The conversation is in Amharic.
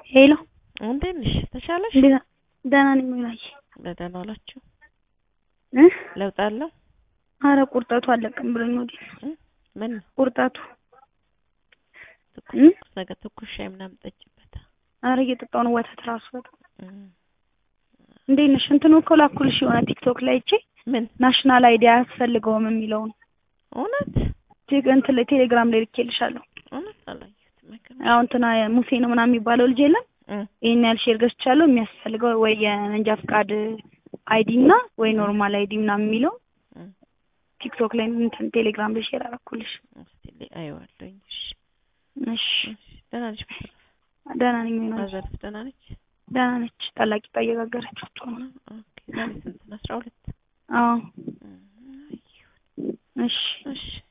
ሄሎ እንዴት ነሽ? ተሻለሽ? እንዴት ደህና ነኝ ሙላዬ በደህና ዋላችሁ? እ ለውጥ አለው? አረ ቁርጠቱ አለቅም ብሎኝ ወዲህ እ ምን ነው? ቁርጠቱ ትኩስ እ ትኩስ ነገር ትኩስ ሻይ ምናምን ጠጪበት። አረ እየጠጣሁ ነው ወተት ራሱ በጣም እ እንዴት ነሽ? እንትኑ እኮ ላኩልሽ የሆነ ቲክቶክ ላይ እቺ ምን ናሽናል አይዲ አያስፈልገውም የሚለውን እውነት ቴ- እንትን ላይ ቴሌግራም ላይ ልኬልሻለሁ። እውነት አላየሁትም። አይገርምም? አሁን እንትና ሙሴ ነው ምናምን የሚባለው ልጅ የለም እ ይሄን ያህል ሼር ገዝቻለሁ የሚያስፈልገው ወይ የመንጃ ፍቃድ አይዲ እና ወይ ኖርማል አይዲ ምናምን የሚለው እ ቲክቶክ ላይ እንትን ቴሌግራም ላይ ሼር አደረኩልሽ። እስቲ ላይ አየዋለሁኝ። እሺ እሺ እሺ። ደህና ነሽ? በተረፈ ደህና ነኝ ሙላዬ ማዘርስ ደህና ነች? ደህና ነች። ታላቅ ቂጣ እየጋገረች ወጥቶ ነው። ኦኬ። ዛሬ ስንት ነው? አስራ ሁለት አዎ እ አየሁ። እሺ እሺ